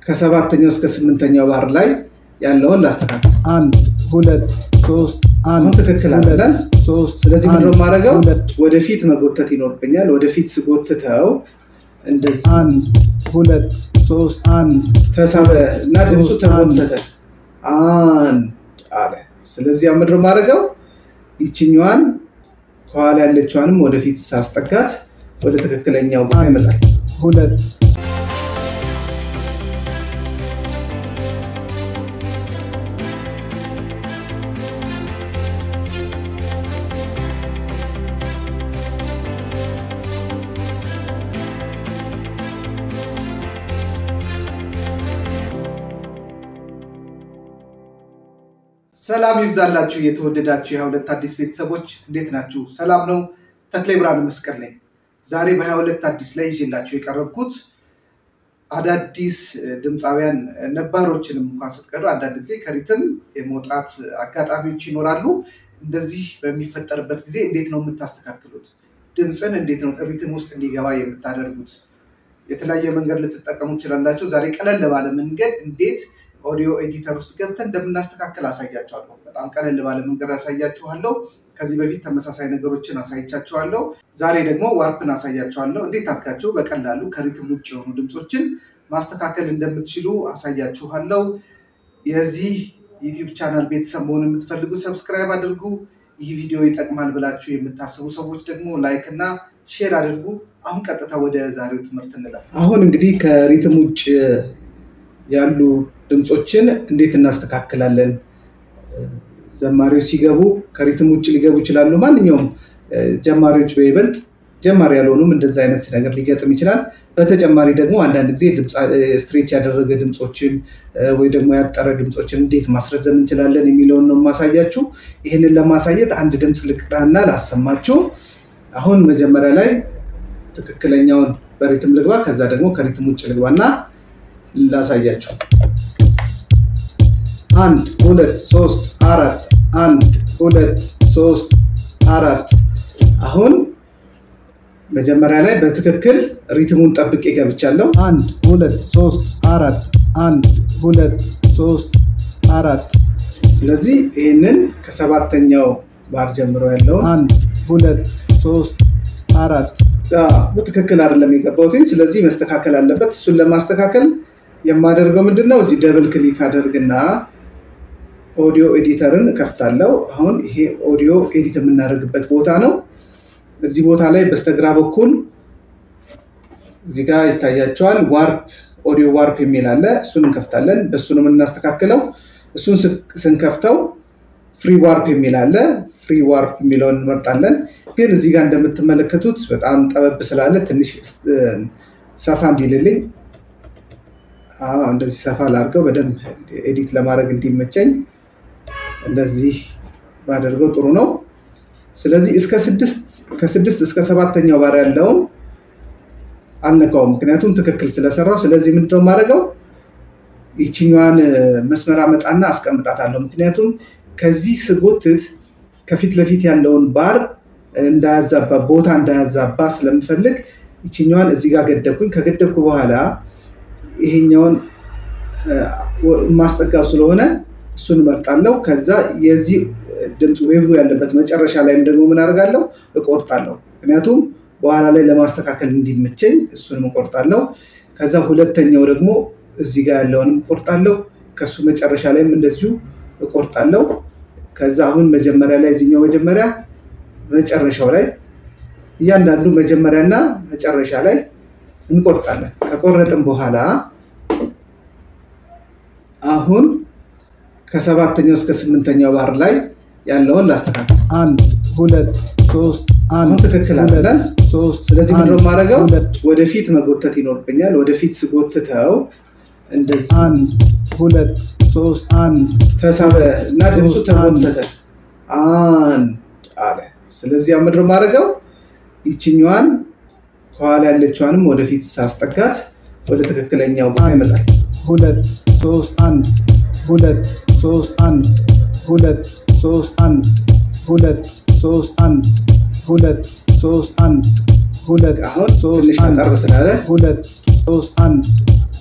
ከሰባተኛው እስከ ስምንተኛው ባር ላይ ያለውን ላስተካክል። አንድ ሁለት ሶስት አሁን አንድ ትክክል ሁለት አይደለም? ሶስት ስለዚህ ምንድን ነው አንድ የማደርገው? ሁለት ወደፊት መጎተት ይኖርብኛል። ወደፊት ስጎትተው እንደዚህ አንድ ሁለት ሶስት አንድ ተሳበ እና ድምፁ ሶስት አንድ ተጎተተ። አንድ አለ። ስለዚህ አሁን ምንድን ነው የማደርገው? ይችኛዋን ከኋላ ያለችዋንም ወደፊት ሳስጠጋት ወደ ትክክለኛው ቦታ ይመጣል። ሁለት ሰላም ይብዛላችሁ የተወደዳችሁ የሀያ ሁለት አዲስ ቤተሰቦች እንዴት ናችሁ? ሰላም ነው። ተክሌ ብርሃነ መስቀል ነኝ። ዛሬ በሀያ ሁለት አዲስ ላይ ይዤላችሁ የቀረብኩት አዳዲስ ድምፃውያን ነባሮችንም እንኳን ስትቀዱ አንዳንድ ጊዜ ከሪትም የመውጣት አጋጣሚዎች ይኖራሉ። እንደዚህ በሚፈጠርበት ጊዜ እንዴት ነው የምታስተካክሉት? ድምፅን እንዴት ነው ሪትም ውስጥ እንዲገባ የምታደርጉት? የተለያየ መንገድ ልትጠቀሙ ትችላላችሁ። ዛሬ ቀለል ባለ መንገድ እንዴት ኦዲዮ ኤዲተር ውስጥ ገብተን እንደምናስተካክል አሳያችኋለሁ። በጣም ቀለል ባለ መንገድ አሳያችኋለሁ። ከዚህ በፊት ተመሳሳይ ነገሮችን አሳይቻችኋለሁ። ዛሬ ደግሞ ዋርፕን አሳያችኋለሁ። እንዴት አድርጋችሁ በቀላሉ ከሪትም ውጭ የሆኑ ድምፆችን ማስተካከል እንደምትችሉ አሳያችኋለሁ። የዚህ ዩቲዩብ ቻናል ቤተሰብ መሆን የምትፈልጉ ሰብስክራይብ አድርጉ። ይህ ቪዲዮ ይጠቅማል ብላችሁ የምታስቡ ሰዎች ደግሞ ላይክ እና ሼር አድርጉ። አሁን ቀጥታ ወደ ዛሬው ትምህርት እንለፍ። አሁን እንግዲህ ከሪትም ውጭ ያሉ ድምፆችን እንዴት እናስተካክላለን? ዘማሪዎች ሲገቡ ከሪትም ውጭ ሊገቡ ይችላሉ። ማንኛውም ጀማሪዎች በይበልጥ ጀማሪ ያልሆኑም እንደዚ አይነት ነገር ሊገጥም ይችላል። በተጨማሪ ደግሞ አንዳንድ ጊዜ ስትሬች ያደረገ ድምፆችን ወይ ደግሞ ያጠረ ድምፆችን እንዴት ማስረዘም እንችላለን የሚለውን ነው የማሳያችሁ። ይህንን ለማሳየት አንድ ድምፅ ልቅዳና ላሰማችሁ። አሁን መጀመሪያ ላይ ትክክለኛውን በሪትም ልግባ፣ ከዛ ደግሞ ከሪትም ውጭ ልግባና ላሳያችሁ። አንድ ሁለት ሶስት አራት አንድ ሁለት ሶስት አራት። አሁን መጀመሪያ ላይ በትክክል ሪትሙን ጠብቄ ገብቻለሁ። አንድ ሁለት ሶስት አራት አንድ ሁለት ሶስት አራት ስለዚህ ይህንን ከሰባተኛው ባር ጀምሮ ያለውን አንድ ሁለት ሶስት አራት በትክክል አይደለም የገባሁትኝ። ስለዚህ መስተካከል አለበት። እሱን ለማስተካከል የማደርገው ምንድን ነው? እዚህ ደብል ክሊክ አደርግና ኦዲዮ ኤዲተርን እከፍታለሁ። አሁን ይሄ ኦዲዮ ኤዲት የምናደርግበት ቦታ ነው። እዚህ ቦታ ላይ በስተግራ በኩል እዚህ ጋር ይታያቸዋል። ዋርፕ ኦዲዮ ዋርፕ የሚል አለ። እሱን እንከፍታለን። በእሱ ነው የምናስተካክለው። እሱን ስንከፍተው ፍሪ ዋርፕ የሚል አለ። ፍሪ ዋርፕ የሚለውን እንመርጣለን። ግን እዚህ ጋር እንደምትመለከቱት በጣም ጠበብ ስላለ ትንሽ ሰፋ እንዲልልኝ እንደዚህ ሰፋ ላድርገው በደንብ ኤዲት ለማድረግ እንዲመቸኝ እንደዚህ ባደርገው ጥሩ ነው። ስለዚህ እስከ ስድስት ከስድስት እስከ ሰባተኛው ባር ያለውን አልነካውም፣ ምክንያቱም ትክክል ስለሰራው። ስለዚህ ምንድነው የማደርገው ይችኛዋን መስመር አመጣና አስቀምጣታለሁ። ምክንያቱም ከዚህ ስጎትት ከፊት ለፊት ያለውን ባር እንዳያዛባ ቦታ እንዳያዛባ ስለምፈልግ ይችኛዋን እዚህ ጋር ገደብኩኝ። ከገደብኩ በኋላ ይሄኛውን ማስጠጋው ስለሆነ እሱን እመርጣለሁ። ከዛ የዚህ ድምፅ ዌቭ ያለበት መጨረሻ ላይም ደግሞ ምን አደርጋለሁ እቆርጣለሁ። ምክንያቱም በኋላ ላይ ለማስተካከል እንዲመቸኝ እሱንም እቆርጣለሁ። ከዛ ሁለተኛው ደግሞ እዚህ ጋር ያለውንም እቆርጣለሁ። ከሱ መጨረሻ ላይም እንደዚሁ እቆርጣለሁ። ከዛ አሁን መጀመሪያ ላይ እዚኛው መጀመሪያ መጨረሻው ላይ እያንዳንዱ መጀመሪያና መጨረሻ ላይ እንቆርጣለን። ከቆረጥን በኋላ አሁን ከሰባተኛው እስከ ስምንተኛው ባር ላይ ያለውን ላስተካክል። አንድ ሁለት ሶስት አሁን አንድ ትክክል ሁለት አይደለም? ሶስት ስለዚህ ምንድን ነው አንድ የማደርገው? ሁለት ወደፊት መጎተት ይኖርብኛል። ወደፊት ስጎትተው እንደዚህ አንድ ሁለት ሶስት አንድ ተሳበ እና ድምፁ ሶስት ተጎተተ። አንድ አለ። ስለዚህ አሁን ምንድን ነው የማደርገው? ይችኛዋን ከኋላ ያለችዋንም ወደፊት ሳስጠጋት ወደ ትክክለኛው ቦታ ይመጣል። ሁለት ሶስት አንድ ሁለት ሶስት አንድ ሁለት ሶስት አንድ ሁለት ሶስት አንድ ሁለት ሶስት አንድ ሁለት አሁን ሶስት ትንሽ አንድ አጠር ስላለ ሁለት ሶስት አንድ